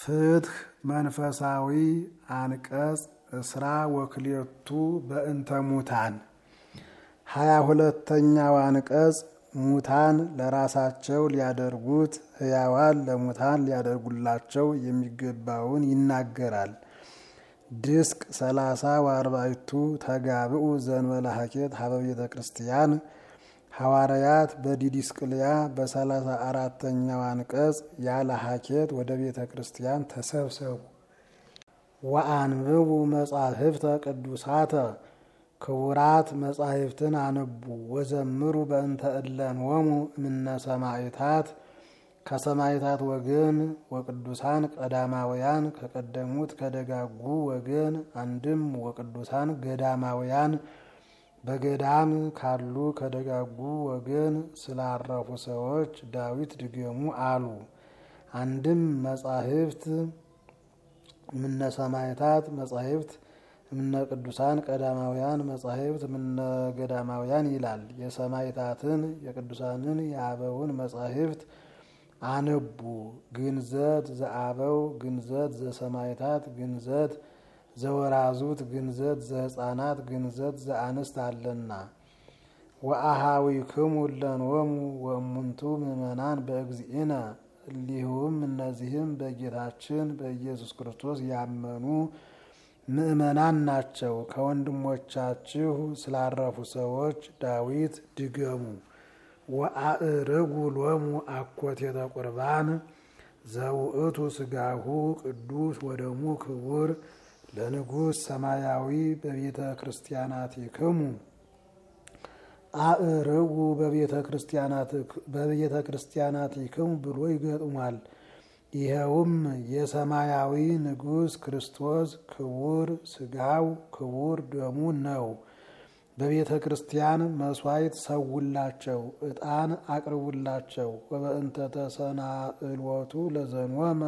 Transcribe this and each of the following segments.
ፍትህ መንፈሳዊ አንቀጽ እስራ ወክልኤቱ በእንተ ሙታን ሀያ ሁለተኛው አንቀጽ ሙታን ለራሳቸው ሊያደርጉት ሕያዋን ለሙታን ሊያደርጉላቸው የሚገባውን ይናገራል። ድስቅ ሰላሳ ወአርባዕቱ ተጋብኡ ዘንበለ ሀኬት ሀበ ቤተ ክርስቲያን ሐዋርያት በዲዲስቅልያ በሰላሳ አራተኛው አንቀጽ ያለ ሀኬት ወደ ቤተ ክርስቲያን ተሰብሰቡ። ወአንብቡ መጻሕፍተ ቅዱሳተ ክቡራት መጻሕፍትን አነቡ ወዘምሩ በእንተ እለንወሙ እምነ ሰማዕታት ከሰማዕታት ወገን ወቅዱሳን ቀዳማውያን ከቀደሙት ከደጋጉ ወገን አንድም ወቅዱሳን ገዳማውያን በገዳም ካሉ ከደጋጉ ወገን ስላረፉ ሰዎች ዳዊት ድገሙ አሉ። አንድም መጻሕፍት እምነ ሰማዕታት መጻሕፍት እምነ ቅዱሳን ቀዳማውያን መጻሕፍት እምነ ገዳማውያን ይላል። የሰማዕታትን የቅዱሳንን የአበውን መጻሕፍት አነቡ። ግንዘት ዘአበው ግንዘት ዘሰማዕታት ግንዘት ዘወራዙት ግንዘት ዘሕፃናት ግንዘት ዘአንስት አለና ወአሃዊክሙ እለንወሙ ወእሙንቱ ምእመናን በእግዚእነ እሊሁም እነዚህም በጌታችን በኢየሱስ ክርስቶስ ያመኑ ምእመናን ናቸው። ከወንድሞቻችሁ ስላረፉ ሰዎች ዳዊት ድገሙ። ወአእርጉ ሎሙ አኮቴተ ቁርባን ዘውእቱ ስጋሁ ቅዱስ ወደሙ ክቡር ለንጉሥ ሰማያዊ በቤተ ክርስቲያናቲክሙ አእርጉ በቤተ ክርስቲያናቲክሙ ብሎ ይገጥሟል። ይኸውም የሰማያዊ ንጉሥ ክርስቶስ ክቡር ስጋው ክቡር ደሙ ነው። በቤተ ክርስቲያን መስዋዕት ሰውላቸው፣ ዕጣን አቅርቡላቸው። ወበእንተ ተሰናእልወቱ ለዘንወመ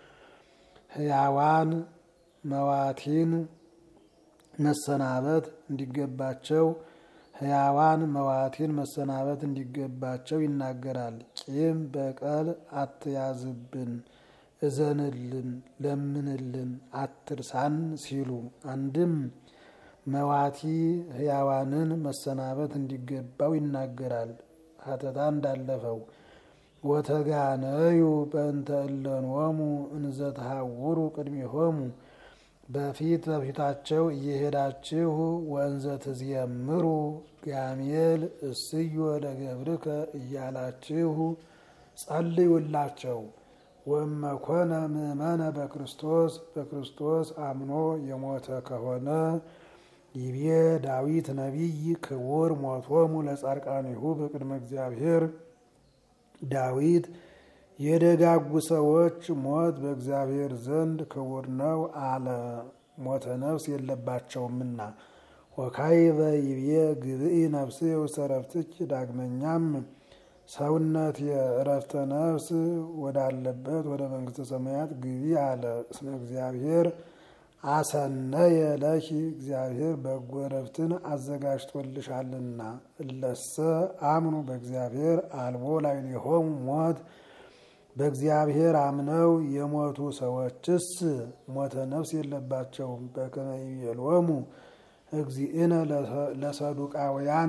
ሕያዋን መዋቲን መሰናበት እንዲገባቸው ሕያዋን መዋቲን መሰናበት እንዲገባቸው ይናገራል። ቂም በቀል አትያዝብን፣ እዘንልን፣ ለምንልን፣ አትርሳን ሲሉ አንድም መዋቲ ሕያዋንን መሰናበት እንዲገባው ይናገራል። ሀተታ እንዳለፈው ወተጋነዩ በእንተ እለንወሙ እንዘ ተሃውሩ ቅድሚሆሙ በፊት በፊታቸው እየሄዳችሁ ወንዘ ትዝየምሩ ጋሜል እስዮ ለገብርከ እያላችሁ ጸልዩላቸው። ወመኮነ ምእመነ በክርስቶስ በክርስቶስ አምኖ የሞተ ከሆነ ይቤ ዳዊት ነቢይ ክቡር ሞቶሙ ለጻድቃኒሁ በቅድመ እግዚአብሔር ዳዊት የደጋጉ ሰዎች ሞት በእግዚአብሔር ዘንድ ክቡር ነው አለ። ሞተ ነፍስ የለባቸውምና። ወካይበ ይቤ ግብኢ ነፍስ ውስተ ዕረፍትኪ ዳግመኛም ሰውነት የእረፍተ ነፍስ ወዳለበት ወደ መንግስተ ሰማያት ግቢ አለ። እስመ እግዚአብሔር አሰነየ ለኪ እግዚአብሔር በጎ ዕረፍትን አዘጋጅቶልሻልና። እለሰ አምኑ በእግዚአብሔር አልቦ ላዕሌሆሙ ሞት በእግዚአብሔር አምነው የሞቱ ሰዎችስ ሞተ ነፍስ የለባቸውም። በከመ ይቤሎሙ እግዚእነ ለሰዱቃውያን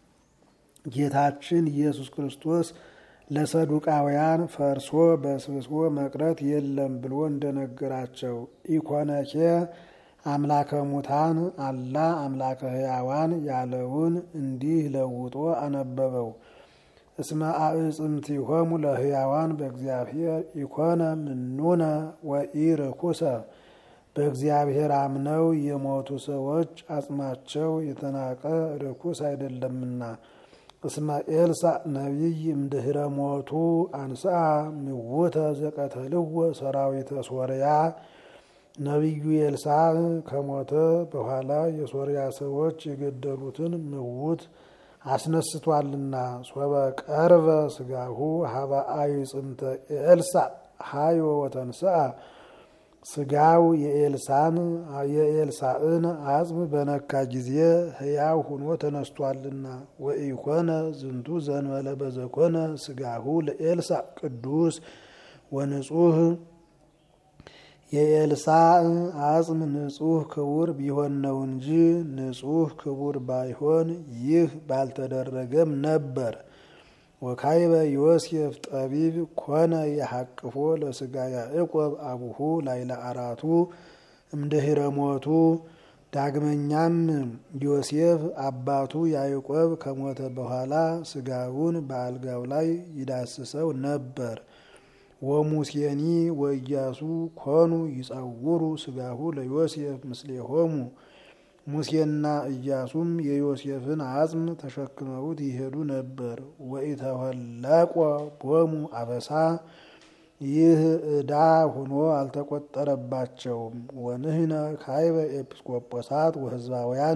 ጌታችን ኢየሱስ ክርስቶስ ለሰዱቃውያን ፈርሶ በስብሶ መቅረት የለም ብሎ እንደነገራቸው ኢኮነኬ አምላከ ሙታን አላ አምላከ ሕያዋን ያለውን እንዲህ ለውጦ አነበበው። እስመ አዕጽምቲሆሙ ለሕያዋን በእግዚአብሔር ኢኮነ ምኑነ ወኢርኩሰ በእግዚአብሔር አምነው የሞቱ ሰዎች አጽማቸው የተናቀ ርኩስ አይደለምና። እስመ ኤልሳዕ ነቢይ እምድኅረ ሞቱ አንስአ ምውተ ዘቀተልዎ ሰራዊተ ሶርያ ነቢዩ ኤልሳዕ ከሞተ በኋላ የሶርያ ሰዎች የገደሉትን ምውት አስነስቷልና። ሶበ ቀርበ ስጋሁ ሀበ አዕጽምተ ኤልሳዕ ሀዮ ወተንስአ ስጋው የኤልሳን የኤልሳዕን አጽም በነካ ጊዜ ሕያው ሆኖ ተነስቷልና። ወኢኮነ ዝንቱ ዘንበለ በዘኮነ ስጋሁ ለኤልሳዕ ቅዱስ ወንጹህ የኤልሳዕ አጽም ንጹሕ ክቡር ቢሆን ነው እንጂ ንጹሕ ክቡር ባይሆን ይህ ባልተደረገም ነበር። ወካይበ ዮሴፍ ጠቢብ ኮነ የሐቅፎ ለስጋ ያዕቆብ አቡሁ ላይለ አራቱ እምድኅረ ሞቱ። ዳግመኛም ዮሴፍ አባቱ ያዕቆብ ከሞተ በኋላ ስጋውን በአልጋው ላይ ይዳስሰው ነበር። ወሙሴኒ ወኢያሱ ኮኑ ይጸውሩ ስጋሁ ለዮሴፍ ምስሌሆሙ። ሙሴና ኢያሱም የዮሴፍን አጽም ተሸክመውት ይሄዱ ነበር። ወኢተወለቆ ቦሙ አበሳ ይህ ዕዳ ሆኖ አልተቆጠረባቸውም። ወንህነ ካይበ ኤጲስቆጶሳት ወሕዝባውያን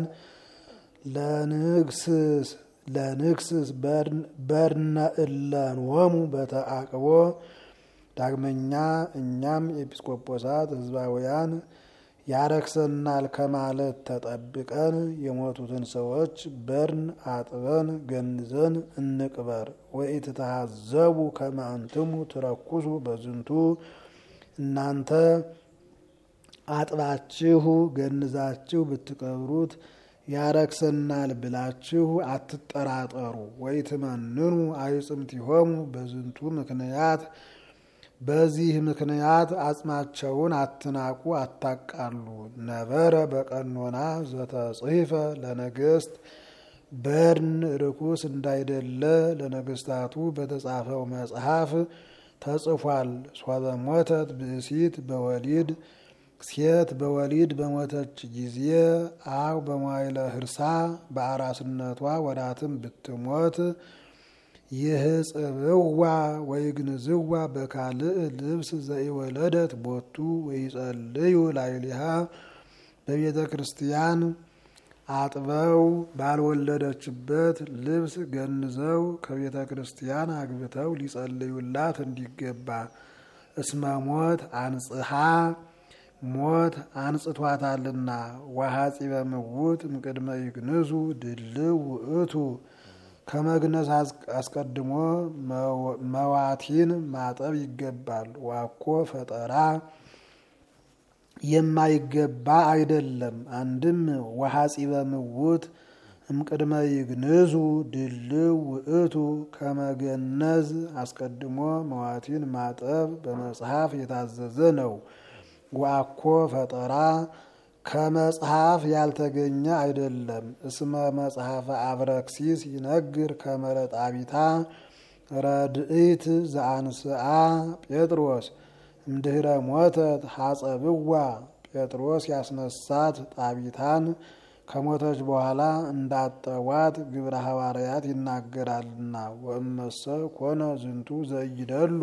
ለንግስስ ለንግስስ በርነ እለንወሙ በተአቅቦ ዳግመኛ እኛም ኤጲስቆጶሳት ሕዝባውያን ያረክሰናል ከማለት ተጠብቀን የሞቱትን ሰዎች በርን አጥበን ገንዘን እንቅበር። ወኢትተሃዘቡ ከመ አንትሙ ትረኩሱ በዝንቱ እናንተ አጥባችሁ ገንዛችሁ ብትቀብሩት ያረክሰናል ብላችሁ አትጠራጠሩ። ወኢትመንኑ አይጽምቲሆሙ በዝንቱ ምክንያት በዚህ ምክንያት አጽማቸውን አትናቁ፣ አታቃሉ። ነበረ በቀኖና ዘተጽሕፈ ለነገስት በርን ርኩስ እንዳይደለ ለነገስታቱ በተጻፈው መጽሐፍ ተጽፏል። ሶበ ሞተት ብእሲት በወሊድ ሴት በወሊድ በሞተች ጊዜ አው በመዋይለ ህርሳ በአራስነቷ ወራትም ብትሞት ይህጽብዋ ወይግንዝዋ በካልእ ልብስ ዘኢወለደት ቦቱ ወይጸልዩ ላይሊሃ በቤተ ክርስቲያን አጥበው ባልወለደችበት ልብስ ገንዘው ከቤተ ክርስቲያን አግብተው ሊጸልዩላት እንዲገባ። እስመ ሞት አንጽሐ ሞት አንጽቷታልና። ወሐጺ በምውት እምቅድመ ይግንዙ ድልው ውእቱ ከመግነዝ አስቀድሞ መዋቲን ማጠብ ይገባል። ዋኮ ፈጠራ የማይገባ አይደለም። አንድም ወሐጺ በምውት እምቅድመ ይግንዙ ድልው ውእቱ ከመገነዝ አስቀድሞ መዋቲን ማጠብ በመጽሐፍ የታዘዘ ነው። ዋኮ ፈጠራ ከመጽሐፍ ያልተገኘ አይደለም። እስመ መጽሐፈ አብረክሲስ ይነግር ከመረጣቢታ ረድኢት ዘአንስአ ጴጥሮስ እምድኅረ ሞተት ሐጸብዋ ጴጥሮስ ያስነሳት ጣቢታን ከሞተች በኋላ እንዳጠዋት ግብረ ሐዋርያት ይናገራልና። ወእመሰ ኮነ ዝንቱ ዘይደሉ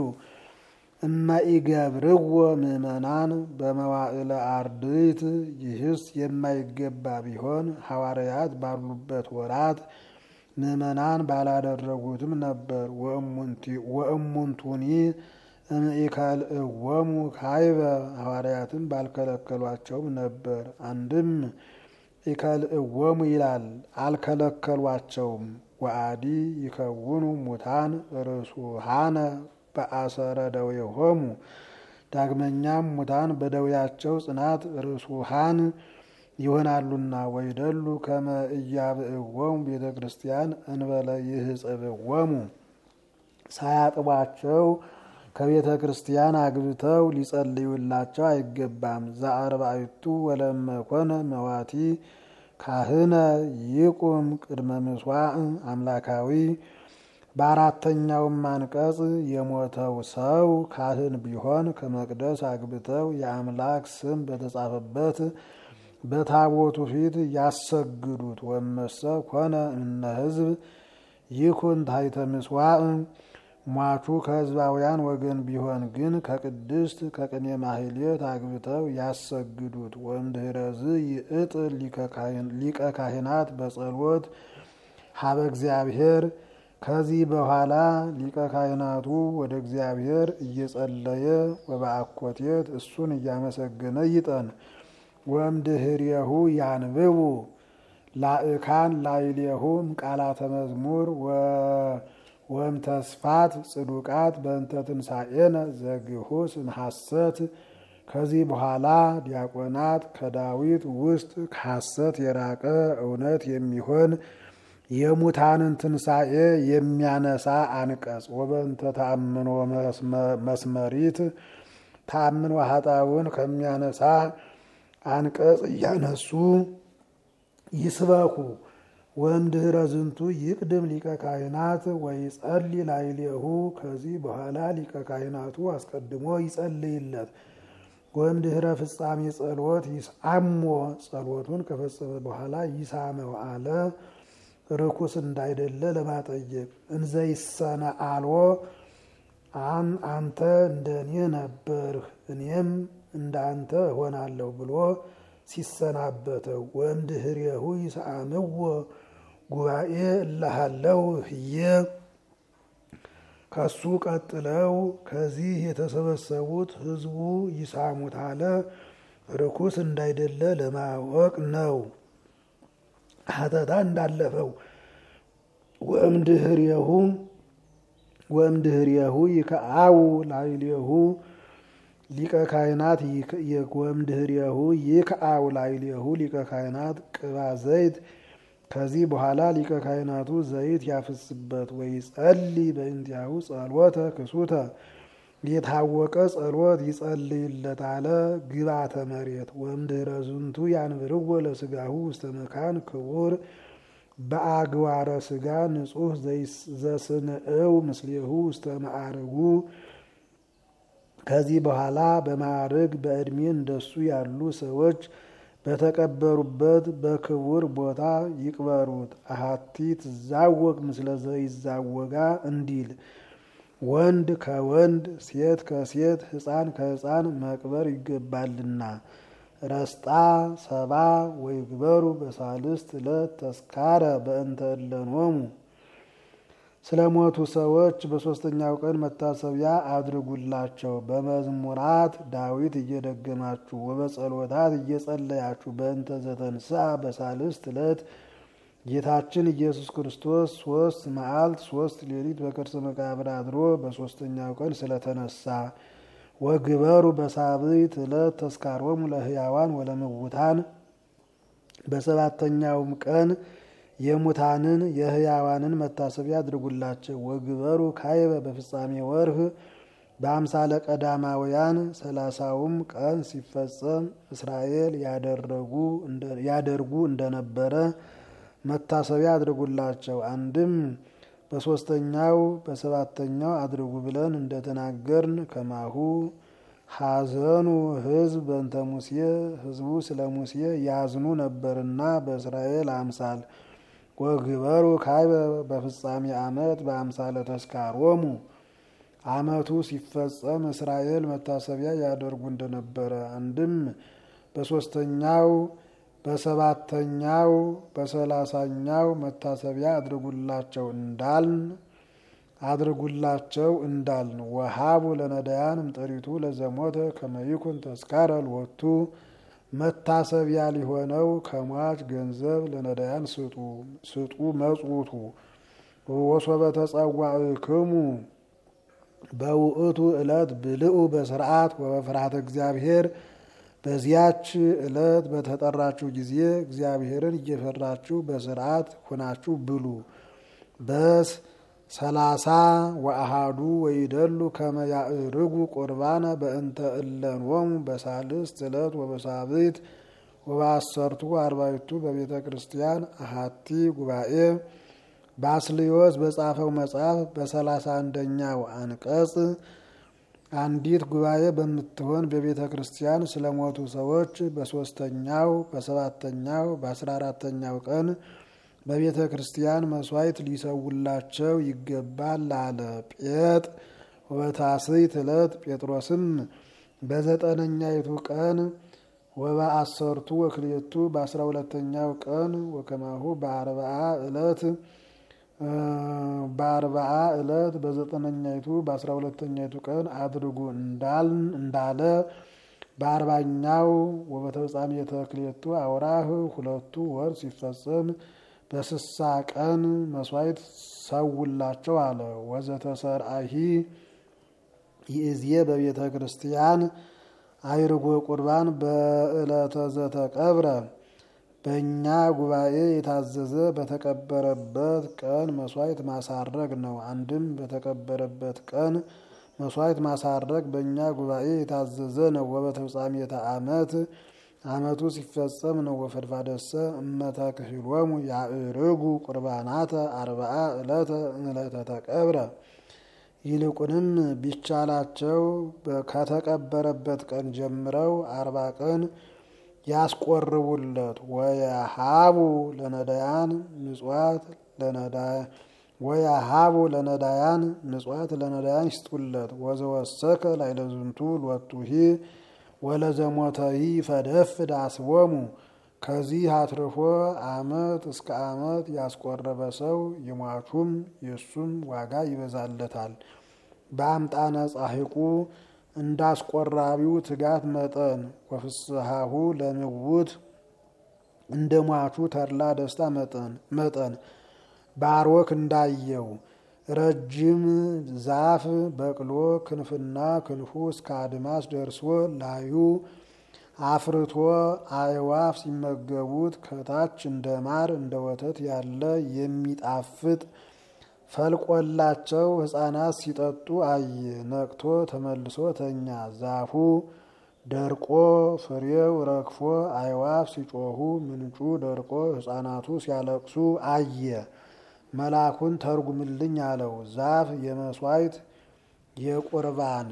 እመኢገብርዎ ምእመናን በመዋዕለ አርድእት ይህስ የማይገባ ቢሆን ሐዋርያት ባሉበት ወራት ምእመናን ባላደረጉትም ነበር። ወእሙንቱኒ እምኢከልእዎሙ ካይበ ሐዋርያትም ባልከለከሏቸውም ነበር። አንድም ኢከልእዎሙ ይላል አልከለከሏቸውም። ወአዲ ይከውኑ ሙታን ርሱሃነ በአሰረ ደዌሆሙ ዳግመኛም ሙታን በደዌያቸው ጽናት ርሱሃን ይሆናሉና። ወይደሉ ከመ እያብእዎሙ ቤተ ክርስቲያን እንበለ ይህጽብዎሙ ሳያጥቧቸው ከቤተ ክርስቲያን አግብተው ሊጸልዩላቸው አይገባም። ዘአርባዕቱ ወለመ ኮነ መዋቲ ካህነ ይቁም ቅድመ ምስዋዕ አምላካዊ በአራተኛውም አንቀጽ የሞተው ሰው ካህን ቢሆን ከመቅደስ አግብተው የአምላክ ስም በተጻፈበት በታቦቱ ፊት ያሰግዱት። ወመሰ ኮነ እምነ ሕዝብ ይኩን ታሕተ ምስዋዕ ሟቹ ከሕዝባውያን ወገን ቢሆን ግን ከቅድስት ከቅኔ ማህሌት አግብተው ያሰግዱት። ወእምድኅረዝ ይእጥል ሊቀ ካህናት በጸሎት ሀበ እግዚአብሔር ከዚህ በኋላ ሊቀ ካህናቱ ወደ እግዚአብሔር እየጸለየ ወበአኮቴት እሱን እያመሰገነ ይጠን። ወእምድኅሬሁ ያንብቡ ላእካን ላዕሌሁም ቃላተ መዝሙር ወም ተስፋት ጽዱቃት በእንተ ትንሣኤነ ዘግሁስ እምሐሰት ከዚህ በኋላ ዲያቆናት ከዳዊት ውስጥ ከሐሰት የራቀ እውነት የሚሆን የሙታንን ትንሣኤ የሚያነሳ አንቀጽ ወበንተ ተአምኖ መስመሪት ተአምኖ ኃጣውን ከሚያነሳ አንቀጽ እያነሱ ይስበኩ። ወእምድኅረ ዝንቱ ይቅድም ሊቀ ካህናት ወይጸሊ ላዕሌሁ። ከዚህ በኋላ ሊቀ ካህናቱ አስቀድሞ ይጸልይለት። ወእምድኅረ ፍጻሜ ጸሎት ይስአሞ። ጸሎቱን ከፈጸመ በኋላ ይሳመው አለ ርኩስ እንዳይደለ ለማጠየቅ እንዘ ይሰነአልዎ አንተ እንደ እኔ ነበርህ እኔም እንደ አንተ እሆናለሁ ብሎ ሲሰናበተው ወእምድኅሬሁ ይስአምዎ ጉባኤ እላሃለው ህየ ከሱ ቀጥለው ከዚህ የተሰበሰቡት ህዝቡ ይሳሙት አለ ርኩስ እንዳይደለ ለማወቅ ነው። ሀተታ እንዳለፈው ወእምድኅሬሁ ወእምድኅሬሁ ይከአው ላዕሌሁ ሊቀ ካህናት ወእምድኅሬሁ ይክአው ላዕሌሁ ሊቀ ካህናት ቅባ ዘይት ከዚህ በኋላ ሊቀ ካህናቱ ዘይት ያፍስበት ወይጸልይ በእንቲአሁ ጸሎተ ክሱተ የታወቀ ጸሎት ይጸልይለት አለ ግባተ መሬት ወእምድኅረ ዝንቱ ያንብርዎ ለስጋሁ ውስተ መካን ክቡር በአግባረ ስጋ ንጹሕ ዘስንእው ምስሌሁ ውስተ ማዕርጉ ከዚህ በኋላ በማዕርግ በዕድሜ እንደሱ ያሉ ሰዎች በተቀበሩበት በክቡር ቦታ ይቅበሩት። አሃቲ ትዛወቅ ምስለ ዘይዛወጋ እንዲል ወንድ ከወንድ ሴት ከሴት ሕፃን ከሕፃን መቅበር ይገባልና። ረስጣ ሰባ ወይግበሩ በሳልስት ዕለት ተስካረ በእንተ እለኖሙ ስለ ሞቱ ሰዎች በሦስተኛው ቀን መታሰቢያ አድርጉላቸው። በመዝሙራት ዳዊት እየደገማችሁ ወበጸሎታት እየጸለያችሁ በእንተ ዘተንሥአ በሳልስት ዕለት ጌታችን ኢየሱስ ክርስቶስ ሶስት መዓልት ሶስት ሌሊት በከርሰ መቃብር አድሮ በሦስተኛው ቀን ስለተነሳ ወግበሩ በሳብዕት ዕለት ተስካሮሙ ለሕያዋን ወለምውታን በሰባተኛውም ቀን የሙታንን የሕያዋንን መታሰቢያ አድርጉላቸው። ወግበሩ ካይበ በፍጻሜ ወርህ በአምሳለ ቀዳማውያን ሰላሳውም ቀን ሲፈጸም እስራኤል ያደርጉ እንደነበረ መታሰቢያ አድርጉላቸው። አንድም በሶስተኛው በሰባተኛው አድርጉ ብለን እንደተናገርን ከማሁ ሐዘኑ ሕዝብ በእንተ ሙሴ ሕዝቡ ስለ ሙሴ ያዝኑ ነበርና በእስራኤል አምሳል ወግበሩ ካይበ በፍጻሜ ዓመት በአምሳለ ተስካሮሙ ዓመቱ ሲፈጸም እስራኤል መታሰቢያ ያደርጉ እንደነበረ አንድም በሶስተኛው በሰባተኛው በሰላሳኛው መታሰቢያ አድርጉላቸው እንዳልን አድርጉላቸው እንዳልን ወሃቡ ለነዳያን እምጥሪቱ ለዘሞተ ከመይኩን ተስካረ ልወቱ መታሰቢያ ሊሆነው ከሟች ገንዘብ ለነዳያን ስጡ ስጡ መጽውቱ ወሶበ ተጸዋዕክሙ በውእቱ ዕለት ብልኡ በስርዓት ወበፍርሃተ እግዚአብሔር በዚያች ዕለት በተጠራችሁ ጊዜ እግዚአብሔርን እየፈራችሁ በስርዓት ሁናችሁ ብሉ። በስ ሰላሳ ወአሃዱ ወይደሉ ከመ ያዕርጉ ቁርባነ በእንተ እለንወሙ በሳልስት ዕለት ወበሳብዕት ወበአሰርቱ አርባዕቱ በቤተ ክርስቲያን አሃቲ ጉባኤ ባስልዮስ በጻፈው መጽሐፍ በሰላሳ አንደኛው አንቀጽ አንዲት ጉባኤ በምትሆን በቤተ ክርስቲያን ስለሞቱ ሰዎች በሶስተኛው በሰባተኛው በአስራ አራተኛው ቀን በቤተ ክርስቲያን መስዋዕት ሊሰውላቸው ይገባል አለ። ጴጥ ወበታስዕት ዕለት ጴጥሮስም በዘጠነኛይቱ ቀን ወበአሰርቱ ወክልኤቱ በአስራ ሁለተኛው ቀን ወከማሁ በአርባዓ ዕለት በአርባዓ ዕለት በዘጠነኛይቱ በአስራ ሁለተኛይቱ ቀን አድርጉ እንዳለ በአርባኛው ወበተፍጻሜተ ክልኤቱ አውራህ ሁለቱ ወር ሲፈጸም በስሳ ቀን መስዋዕት ሰውላቸው አለ። ወዘተሰርአሂ ይእዜ በቤተ ክርስቲያን አይርጎ ቁርባን በዕለተ ዘተቀብረ በእኛ ጉባኤ የታዘዘ በተቀበረበት ቀን መስዋዕት ማሳረግ ነው። አንድም በተቀበረበት ቀን መስዋዕት ማሳረግ በእኛ ጉባኤ የታዘዘ ነው። ወበተፍጻሜተ ዓመት ዓመቱ ሲፈጸም ነው። ወፈድፋደሰ እመተክህሎሙ ያዕርጉ ቁርባናተ አርብዓ ዕለተ ዕለተ ተቀብረ ይልቁንም ቢቻላቸው ከተቀበረበት ቀን ጀምረው አርባ ቀን ያስቆርቡለት። ወየሃቡ ለነዳያን ምጽዋት ወየሃቡ ለነዳያን ምጽዋት ለነዳያን ይስጡለት። ወዘወሰከ ላይለዝንቱ ሎቱሂ ወለዘሞተሂ ፈደፍድ አስቦሙ ከዚህ አትርፎ ዓመት እስከ ዓመት ያስቆረበ ሰው የሟቹም የእሱም ዋጋ ይበዛለታል። በአምጣነ ጻሕቁ እንዳስቆራቢው ትጋት መጠን ወፍስሐሁ ለምውት እንደ ሟቹ ተድላ ደስታ መጠን ባሮክ እንዳየው ረጅም ዛፍ በቅሎ ክንፍና ክንፉ እስከ አድማስ ደርሶ ላዩ አፍርቶ አዕዋፍ ሲመገቡት ከታች እንደ ማር እንደ ወተት ያለ የሚጣፍጥ ፈልቆላቸው ሕፃናት ሲጠጡ አየ። ነቅቶ ተመልሶ ተኛ። ዛፉ ደርቆ ፍሬው ረግፎ አዕዋፍ ሲጮሁ ምንጩ ደርቆ ሕፃናቱ ሲያለቅሱ አየ። መልአኩን ተርጉምልኝ አለው። ዛፍ የመስዋዕት የቁርባን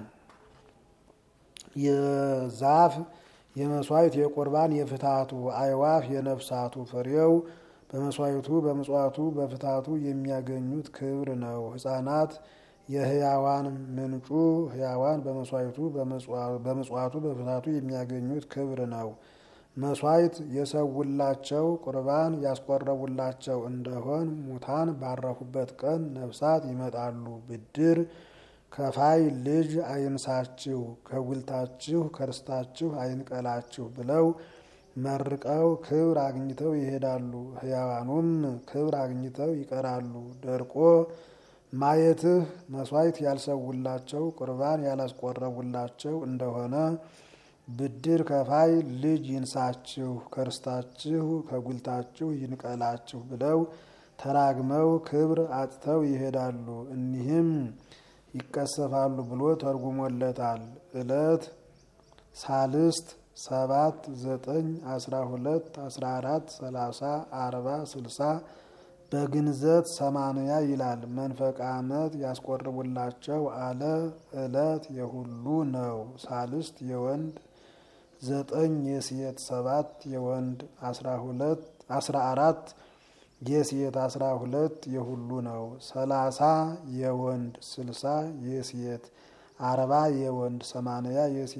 የዛፍ የመስዋዕት የቁርባን የፍታቱ አዕዋፍ የነፍሳቱ ፍሬው በመስዋዕቱ በምጽዋቱ በፍታቱ የሚያገኙት ክብር ነው። ሕፃናት የሕያዋን ምንጩ ሕያዋን በመስዋዕቱ በምጽዋቱ በፍታቱ የሚያገኙት ክብር ነው። መስዋዕት የሰውላቸው ቁርባን ያስቆረቡላቸው እንደሆን ሙታን ባረፉበት ቀን ነፍሳት ይመጣሉ። ብድር ከፋይ ልጅ አይንሳችሁ፣ ከጉልታችሁ ከርስታችሁ አይንቀላችሁ ብለው መርቀው ክብር አግኝተው ይሄዳሉ። ሕያዋኑም ክብር አግኝተው ይቀራሉ። ደርቆ ማየትህ መስዋዕት ያልሰውላቸው ቁርባን ያላስቆረቡላቸው እንደሆነ ብድር ከፋይ ልጅ ይንሳችሁ፣ ከርስታችሁ ከጉልታችሁ ይንቀላችሁ ብለው ተራግመው ክብር አጥተው ይሄዳሉ። እኒህም ይቀሰፋሉ ብሎ ተርጉሞለታል። ዕለት ሳልስት ሰባት ዘጠኝ አስራ ሁለት አስራ አራት ሰላሳ አርባ ስልሳ በግንዘት ሰማንያ ይላል። መንፈቅ ዓመት ያስቆርቡላቸው አለ። ዕለት የሁሉ ነው። ሳልስት የወንድ ዘጠኝ የሴት ሰባት የወንድ አስራ ሁለት አስራ አራት የሴት አስራ ሁለት የሁሉ ነው። ሰላሳ የወንድ ስልሳ የሴት አርባ የወንድ ሰማንያ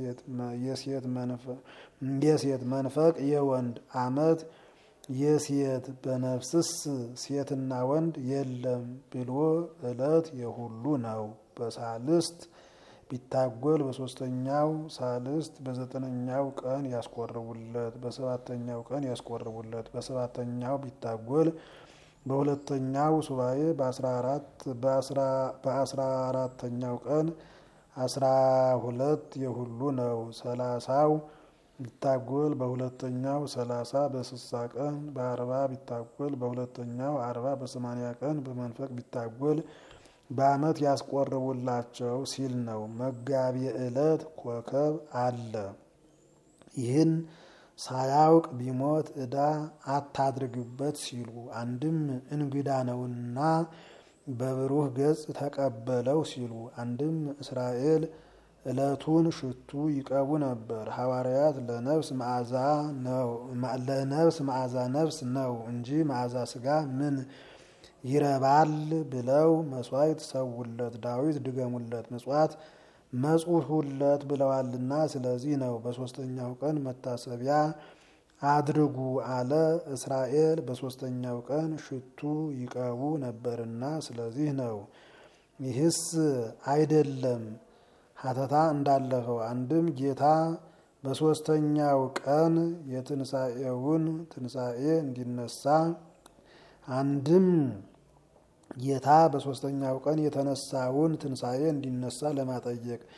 የሴት መንፈቅ የወንድ ዓመት የሴት በነፍስስ ሴትና ወንድ የለም ብሎ ዕለት የሁሉ ነው። በሳልስት ቢታጎል በሶስተኛው ሳልስት በዘጠነኛው ቀን ያስቆርቡለት፣ በሰባተኛው ቀን ያስቆርቡለት። በሰባተኛው ቢታጎል በሁለተኛው ሱባኤ በአስራ አራተኛው ቀን አስራ ሁለት የሁሉ ነው። ሰላሳው ቢታጎል በሁለተኛው ሰላሳ በስሳ ቀን በአርባ ቢታጎል በሁለተኛው አርባ በሰማንያ ቀን በመንፈቅ ቢታጎል በዓመት ያስቆርቡላቸው ሲል ነው። መጋቢ ዕለት ኮከብ አለ። ይህን ሳያውቅ ቢሞት ዕዳ አታድርግበት ሲሉ አንድም እንግዳ ነውና በብሩህ ገጽ ተቀበለው ሲሉ አንድም እስራኤል ዕለቱን ሽቱ ይቀቡ ነበር። ሐዋርያት ለነፍስ መዓዛ ነው ለነፍስ መዓዛ ነፍስ ነው እንጂ መዓዛ ስጋ ምን ይረባል ብለው መስዋዕት ሰውለት፣ ዳዊት ድገሙለት፣ ምጽዋት መጽሁለት ብለዋልና ስለዚህ ነው። በሶስተኛው ቀን መታሰቢያ አድርጉ አለ። እስራኤል በሶስተኛው ቀን ሽቱ ይቀቡ ነበርና ስለዚህ ነው። ይህስ አይደለም ሀተታ እንዳለፈው አንድም ጌታ በሶስተኛው ቀን የትንሣኤውን ትንሣኤ እንዲነሳ አንድም ጌታ በሶስተኛው ቀን የተነሳውን ትንሣኤ እንዲነሳ ለማጠየቅ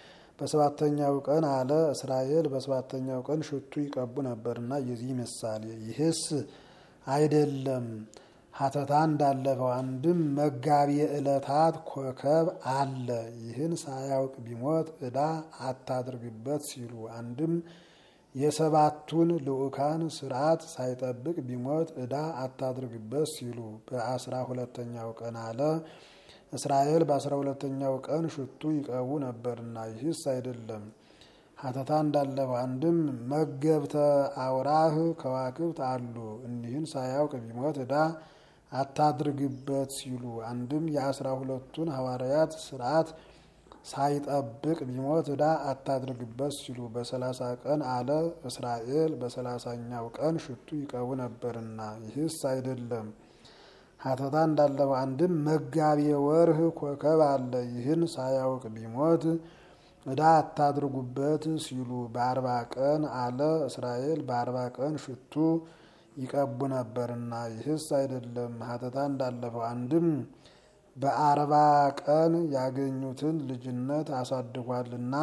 በሰባተኛው ቀን አለ እስራኤል በሰባተኛው ቀን ሽቱ ይቀቡ ነበርና የዚህ ምሳሌ ይህስ አይደለም ሀተታ እንዳለፈው አንድም መጋቢ ዕለታት ኮከብ አለ ይህን ሳያውቅ ቢሞት ዕዳ አታድርግበት ሲሉ አንድም የሰባቱን ልዑካን ስርዓት ሳይጠብቅ ቢሞት ዕዳ አታድርግበት ሲሉ በአስራ ሁለተኛው ቀን አለ እስራኤል በአስራ ሁለተኛው ቀን ሽቱ ይቀቡ ነበርና ይህስ አይደለም ሀተታ እንዳለፈው አንድም መገብተ አውራህ ከዋክብት አሉ እኒህን ሳያውቅ ቢሞት ዕዳ አታድርግበት ሲሉ አንድም የአስራ ሁለቱን ሐዋርያት ስርዓት ሳይጠብቅ ቢሞት ዕዳ አታድርግበት ሲሉ በሰላሳ ቀን አለ እስራኤል በሰላሳኛው ቀን ሽቱ ይቀቡ ነበርና ይህስ አይደለም ሀተታ እንዳለፈው አንድም መጋቢ ወርህ ኮከብ አለ ይህን ሳያውቅ ቢሞት ዕዳ አታድርጉበት ሲሉ በአርባ ቀን አለ እስራኤል በአርባ ቀን ሽቱ ይቀቡ ነበርና ይህስ አይደለም ሀተታ እንዳለፈው አንድም በአርባ ቀን ያገኙትን ልጅነት አሳድጓልና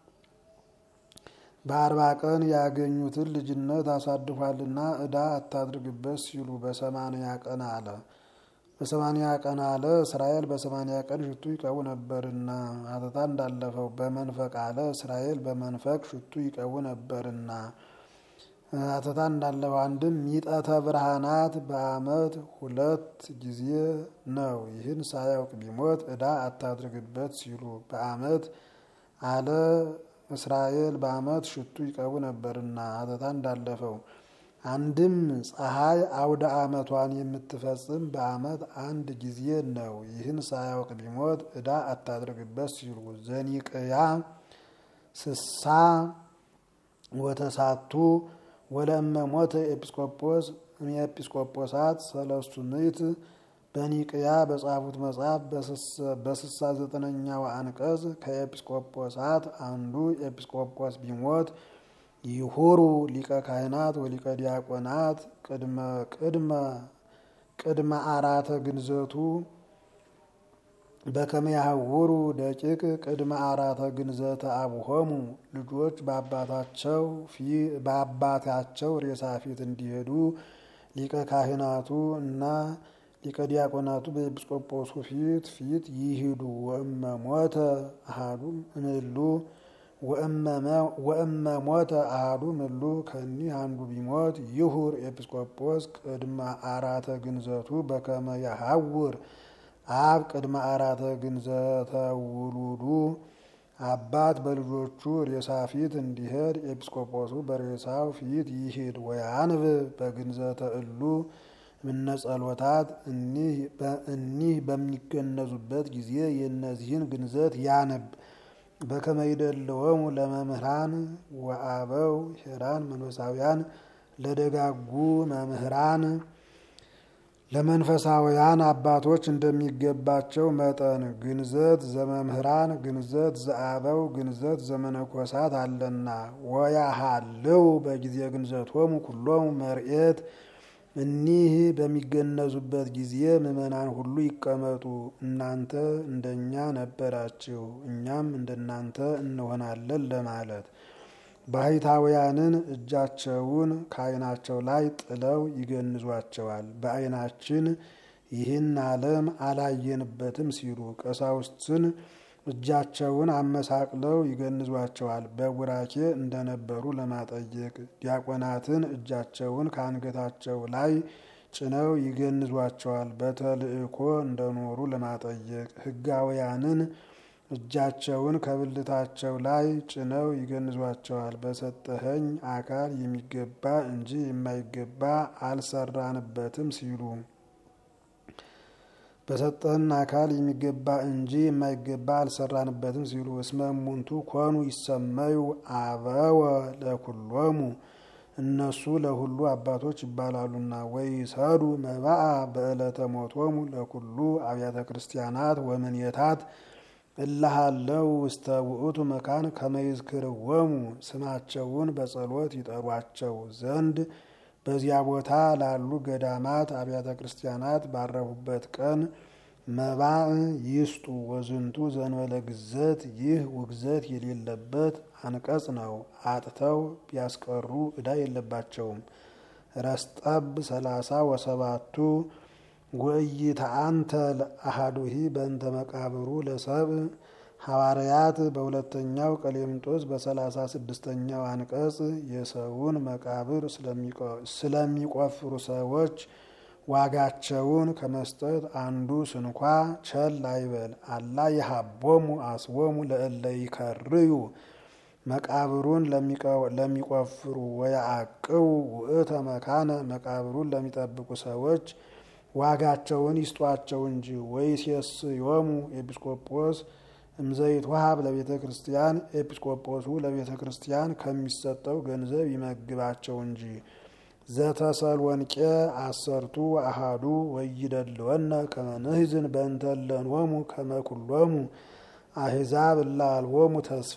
በአርባ ቀን ያገኙትን ልጅነት አሳድጓልና ዕዳ አታድርግበት ሲሉ በሰማንያ ቀን አለ በሰማንያ ቀን አለ እስራኤል በሰማንያ ቀን ሽቱ ይቀቡ ነበርና ሀተታ እንዳለፈው በመንፈቅ አለ እስራኤል በመንፈቅ ሽቱ ይቀቡ ነበርና ሀተታ እንዳለፈው አንድም ሚጠተ ብርሃናት በዓመት ሁለት ጊዜ ነው። ይህን ሳያውቅ ቢሞት ዕዳ አታድርግበት ሲሉ በዓመት አለ እስራኤል በዓመት ሽቱ ይቀቡ ነበርና ሀተታ እንዳለፈው አንድም ፀሐይ አውደ ዓመቷን የምትፈጽም በዓመት አንድ ጊዜ ነው። ይህን ሳያውቅ ቢሞት ዕዳ አታድርግበት ሲሉ ዘኒቅያ ስሳ ወተሳቱ ወለእመ ሞተ ኤጲስቆጶስ ኤጲስቆጶሳት ሰለስቱ ምዕት በኒቅያ በጻፉት መጽሐፍ በስሳ ዘጠነኛው አንቀጽ ከኤጲስቆጶሳት አንዱ ኤጲስቆጶስ ቢሞት ይሁሩ ሊቀ ካህናት ወሊቀ ዲያቆናት ቅድመ ቅድመ ቅድመ አራተ ግንዘቱ በከመ ያህውሩ ደቂቅ ቅድመ አራተ ግንዘተ አቡሆሙ ልጆች በአባታቸው በአባታቸው ሬሳ ፊት እንዲሄዱ ሊቀ ካህናቱ እና ሊቀ ዲያቆናቱ በኤጲስቆጶሱ ፊት ፊት ይሂዱ። ወእመ ሞተ አሃዱ እምእሉ ወእመ ሞተ አሃዱ እምእሉ ከኒህ አንዱ ቢሞት ይሁር ኤጲስቆጶስ ቅድመ አራተ ግንዘቱ በከመ ያሐውር አብ ቅድመ አራተ ግንዘተ ውሉዱ አባት በልጆቹ ሬሳ ፊት እንዲሄድ ኤጲስቆጶሱ በሬሳው ፊት ይሂድ። ወያንብ በግንዘተ እሉ ምነ ጸሎታት እኒህ በሚገነዙበት ጊዜ የእነዚህን ግንዘት ያንብ። በከመ ይደልወሙ ለመምህራን ወአበው ሄራን መንፈሳውያን ለደጋጉ መምህራን ለመንፈሳውያን አባቶች እንደሚገባቸው መጠን ግንዘት ዘመምህራን ግንዘት ዘአበው ግንዘት ዘመነኮሳት አለና ወያሃልው በጊዜ ግንዘቶሙ ኩሎሙ መርኤት እኒህ በሚገነዙበት ጊዜ ምዕመናን ሁሉ ይቀመጡ። እናንተ እንደኛ ነበራችሁ፣ እኛም እንደናንተ እንሆናለን ለማለት ባህታውያንን እጃቸውን ከዓይናቸው ላይ ጥለው ይገንዟቸዋል። በዓይናችን ይህን ዓለም አላየንበትም ሲሉ ቀሳውስትን እጃቸውን አመሳቅለው ይገንዟቸዋል። በቡራኬ እንደነበሩ ለማጠየቅ ዲያቆናትን እጃቸውን ከአንገታቸው ላይ ጭነው ይገንዟቸዋል። በተልእኮ እንደኖሩ ለማጠየቅ ሕጋውያንን እጃቸውን ከብልታቸው ላይ ጭነው ይገንዟቸዋል። በሰጠኸኝ አካል የሚገባ እንጂ የማይገባ አልሰራንበትም ሲሉ በሰጠህን አካል የሚገባ እንጂ የማይገባ አልሰራንበትም ሲሉ እስመ እሙንቱ ኮኑ ይሰመዩ አበወ ለኩሎሙ እነሱ ለሁሉ አባቶች ይባላሉና ወይሰዱ መባአ በዕለተ ሞቶሙ ለኩሉ አብያተ ክርስቲያናት ወምንየታት እላሃለው ውስተ ውእቱ መካን ከመይዝክርወሙ ስማቸውን በጸሎት ይጠሯቸው ዘንድ በዚያ ቦታ ላሉ ገዳማት አብያተ ክርስቲያናት ባረፉበት ቀን መባዕ ይስጡ ወዝንቱ ዘንበለ ግዘት ይህ ውግዘት የሌለበት አንቀጽ ነው። አጥተው ቢያስቀሩ ዕዳ የለባቸውም። ረስጠብ ሰላሳ ወሰባቱ ወኢይትአንተ ለአሐዱሂ በእንተ መቃብሩ ለሰብ ሐዋርያት በሁለተኛው ቀሌምንጦስ በሰላሳ ስድስተኛው አንቀጽ የሰውን መቃብር ስለሚቆፍሩ ሰዎች ዋጋቸውን ከመስጠት አንዱ ስንኳ ቸል አይበል። አላ የሀቦሙ አስቦሙ ለእለ ይከርዩ መቃብሩን ለሚቆፍሩ ወያዕቅቡ ውእተ መካነ መቃብሩን ለሚጠብቁ ሰዎች ዋጋቸውን ይስጧቸው እንጂ። ወይሴስዮሙ ኤጲስቆጶስ እምዘይት ወሀብ ለቤተ ክርስቲያን ኤጲስቆጶሱ ለቤተ ክርስቲያን ከሚሰጠው ገንዘብ ይመግባቸው እንጂ። ዘተሰሎንቄ አሰርቱ አሃዱ ወይደልወነ ከመ ንሕዝን በእንተ እለንወሙ ከመ ኩሎሙ አሕዛብ እለ አልቦሙ ተስፋ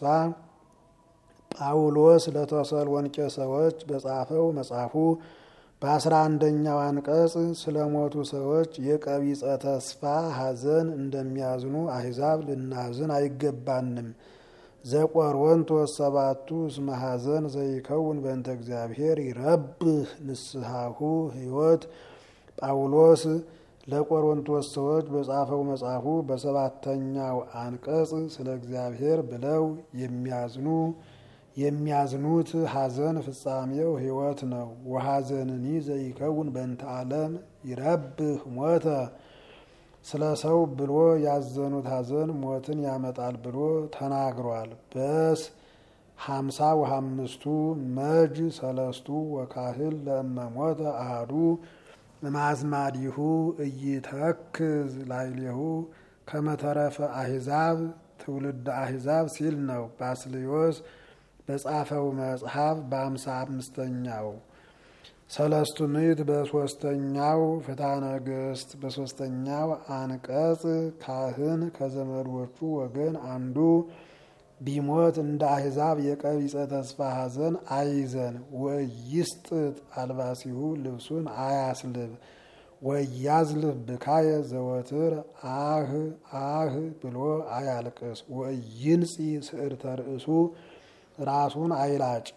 ጳውሎስ ለተሰሎንቄ ሰዎች በጻፈው መጽሐፉ በአስራ አንደኛው አንቀጽ ስለ ሞቱ ሰዎች የቀቢጸ ተስፋ ሐዘን እንደሚያዝኑ አሕዛብ ልናዝን አይገባንም። ዘቆሮንቶስ ሰባቱ እስመ ሐዘን ዘይከውን በእንተ እግዚአብሔር ይረብህ ንስሐሁ ሕይወት ጳውሎስ ለቆሮንቶስ ሰዎች በጻፈው መጽሐፉ በሰባተኛው አንቀጽ ስለ እግዚአብሔር ብለው የሚያዝኑ የሚያዝኑት ሐዘን ፍጻሜው ሕይወት ነው። ወሐዘንኒ ዘይከውን በእንተ ዓለም ይረብህ ሞተ ስለ ሰው ብሎ ያዘኑት ሐዘን ሞትን ያመጣል ብሎ ተናግሯል። በስ ሀምሳ ወሀምስቱ መጅ ሰለስቱ ወካህል ለእመ ሞተ አሐዱ እማዝማዲሁ እይተክዝ ላይሌሁ ከመተረፈ አሕዛብ ትውልድ አሕዛብ ሲል ነው። ባስልዮስ በጻፈው መጽሐፍ በአምሳ አምስተኛው ሰለስቱ ምዕት በሶስተኛው ፍትሐ ነገሥት በሶስተኛው አንቀጽ ካህን ከዘመዶቹ ወገን አንዱ ቢሞት እንደ አሕዛብ የቀቢጸ ተስፋ ሐዘን አይዘን። ወይስጥጥ አልባሲሁ ልብሱን አያስልብ ወያዝልፍ ብካየ ዘወትር አህ አህ ብሎ አያልቅስ። ወይንጺ ስዕርተ ርእሱ ራሱን አይላጭ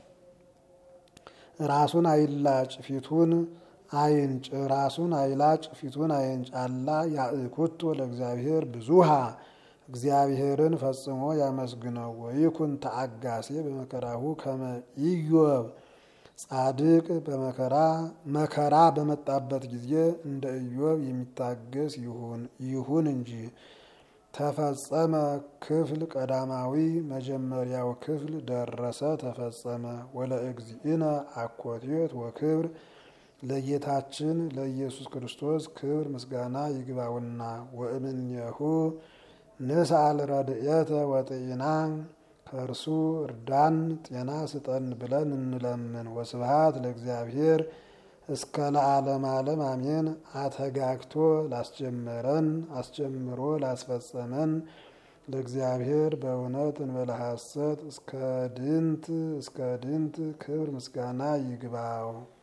ራሱን አይላጭ ፊቱን አይንጭ ራሱን አይላጭ ፊቱን አይንጭ። አላ ያእኩቶ ለእግዚአብሔር ብዙሃ እግዚአብሔርን ፈጽሞ ያመስግነው። ወይኩን ተአጋሴ በመከራሁ ከመ ኢዮብ ጻድቅ በመከራ መከራ በመጣበት ጊዜ እንደ ኢዮብ የሚታገስ ይሁን ይሁን እንጂ። ተፈጸመ ክፍል ቀዳማዊ መጀመሪያው ክፍል ደረሰ ተፈጸመ። ወለእግዚእነ አኮቴት ወክብር ለጌታችን ለኢየሱስ ክርስቶስ ክብር ምስጋና ይግባውና ወእምኔሁ ንስአል ረድኤተ ወጤና ከእርሱ እርዳን ጤና ስጠን ብለን እንለምን። ወስብሃት ለእግዚአብሔር እስከ ለዓለም ዓለም አሜን። አተጋግቶ ላስጀመረን አስጀምሮ ላስፈጸመን ለእግዚአብሔር በእውነት እንበለ ሐሰት እስከ ድንት እስከ ድንት ክብር ምስጋና ይግባው።